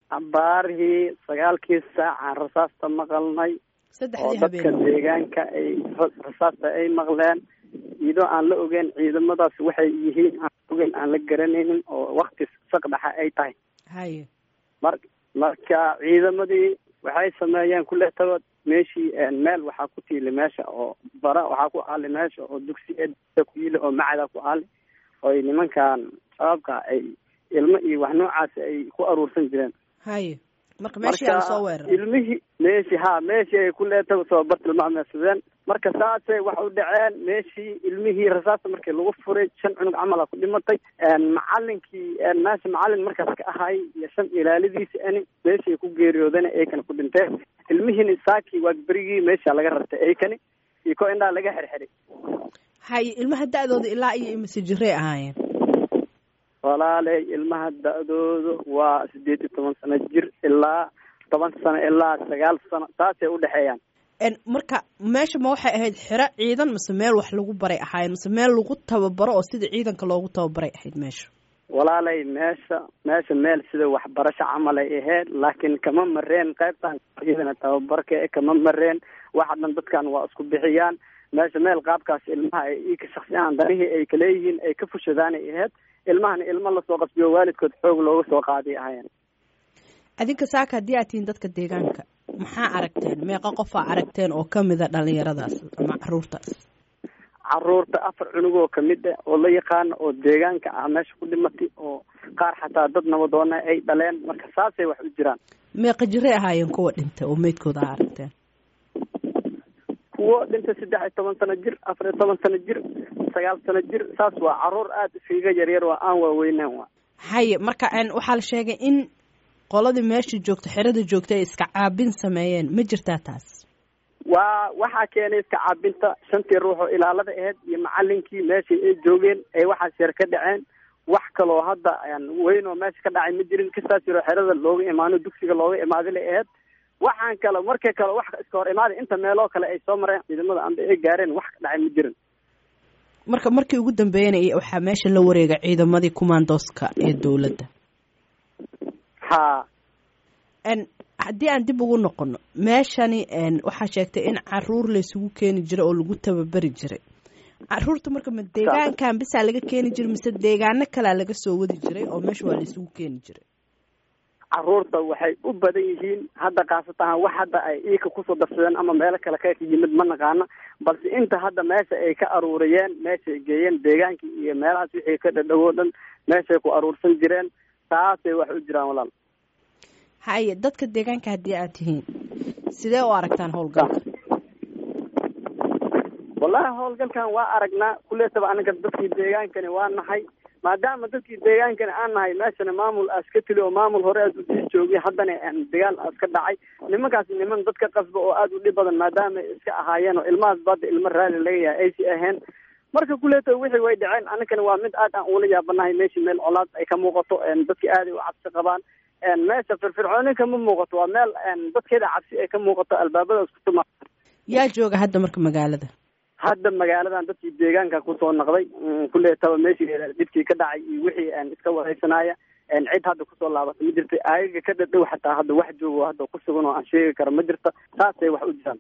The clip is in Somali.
abaarihii sagaalkii saacaan rasaasta maqalnay oo saddexdii dadka habeen deegaanka ay rasaasta ay maqleen iyadoo aan la ogeyn ciidamadaas waxay yihiin aan ogeyn aan la garanaynin oo wakti saqdhaxa ay tahay haye mar marka ciidamadii waxay sameeyeen kuletaba meeshii meel waxaa ku tiili meesha oo bara waxaa ku aali meesha oo dugsiyeeda ku yili oo macada ku aali oy nimankan shabaabka ay ilmo iyo wax noocaasi ay ku aruursan jireen haye marka meeshii aa lasoo weeraray ilmihii meeshii ha meeshii ay ku leetaba soo bartilmaameedsadeen marka saasay wax u dhaceen meeshii ilmihii rasaasta markii lagu furay shan cunug camala ku dhimatay macalinkii meesha macalin markaas ka ahay iyo shan ilaalidiisi ani meeshii ay ku geeriyoodeen eykana ku dhinteen ilmihiina saakii waa berigii meesha laga rartay eykani iyo ko indhaa laga xirxiray haye ilmaha da-dooda ilaa iyo imise jirey ahaayeen walaaley ilmaha da-dooda waa sideed iyo toban sano jir ilaa toban sano ilaa sagaal sano taasay udhexeeyaan En, marka meesha ma waxay ahayd xero ciidan mise meel wax lagu baray ahaayeen mise meel lagu tababaro oo sida ciidanka loogu tababaray ahayd meesha walaalay meesha meesha meel sida waxbarasho camal ay ahayd laakiin kama mareen qaybtan iyadana tababarka e kama mareen waxa dhan dadkan waa isku bixiyaan meesha meel qaabkaas ilmaha ay ika shaksiyaan danihii ay kaleeyihiin ay ka fushadaanay ahayd ilmahana ilmo lasoo qasbiyo waalidkood xoog looga soo qaaday ahaayeen adinka saaka haddii aad tihiin dadka deegaanka maxaa aragteen meeqa qofaa aragteen oo kamida dhalinyaradaas ama caruurtaas caruurta afar cunug oo kamid ah oo la yaqaano oo deegaanka ah meesha ku dhimatay oo qaar xataa dad nabadoona ay dhaleen marka saasay wax u jiraan meeqa jiray ahaayeen kuwa dhintay oo meydkooda aa aragteen kuwo dhintay saddex iyo toban sano jir afar iyo toban sano jir sagaal sano jir saas waa caruur aada iskaga yaryar waa aan waaweynaan waa haye marka en, waxaa la sheegay in qoladii meesha joogta xerada joogta ay iska caabin sameeyeen ma jirtaa taas waa waxaa keenay iska caabinta shantii ruux oo ilaalada ahayd iyo macalinkii meeshii ay joogeen ay waxaas yar ka dhaceen wax kaloo hadda weyn oo meesha ka dhacay ma jirin kastaas yaroo xerada looga imaano dugsiga looga imaaday la ahayd waxaan kale marka kale wax iska hor imaaday inta meeloo kale ay soo mareen ciidamada amba ay gaareen wax ka dhacay ma jirin marka markii ugu dambeynayay waxaa meesha la wareegay ciidamadii kumaandooska ee dowladda ha n haddii aan dib ugu noqono meeshani waxaa sheegtay in caruur laysugu keeni jiray oo lagu tababari jiray caruurta marka ma deegaankan bisaa laga keeni jiray mise deegaano kalea laga soo wadi jiray oo meesha waa laysugu keeni jiray caruurta waxay u badan yihiin hadda khaasatan wax hadda ay iika kusoo darsadeen ama meelo kale ka yimid ma naqaana balse inta hadda meesha ay ka aruuriyeen meeshaay geeyeen deegaankii iyo meelahaas wixii ka dhadhowo dhan meeshay ku aruursan jireen taasay wax u jiraan walaal haye dadka deegaanka haddii aad tihiin sidee u aragtaan howlgalka wallahi howlgalkan waa aragnaa kuleetaba anaga dadkii deegaankani waa nahay maadaama dadkii deegaankani aan nahay meeshana maamul aas ka tili oo maamul hore aad usii joogay haddana dagaal aas ka dhacay nimankaas niman dadka qasba oo aada u dhib badan maadaama iska ahaayeen oo ilmahaas badda ilmo raali laga yahay aysi ahayn marka kuleeta wixii way dhaceen anagana waa mid aad aan ula yaabanahay meeshii meel colaad ay ka muuqato dadkii aaday u cabsi qabaan meesha firfircooni kama muuqato waa meel dadkeeda cabsi ay ka muuqato albaabada isku tuma yaa jooga hadda marka magaalada hadda magaaladan dadkii deegaanka kusoo naqday kuleetaba meeshii dhibkii ka dhacay iyo wixii iska wareysanaya cid hadda kusoo laabata ma jirta ayaga ka dhadhow xataa hadda wax joogo hadda ku sugan oo aan sheegi karo ma jirta saasay wax u jiraan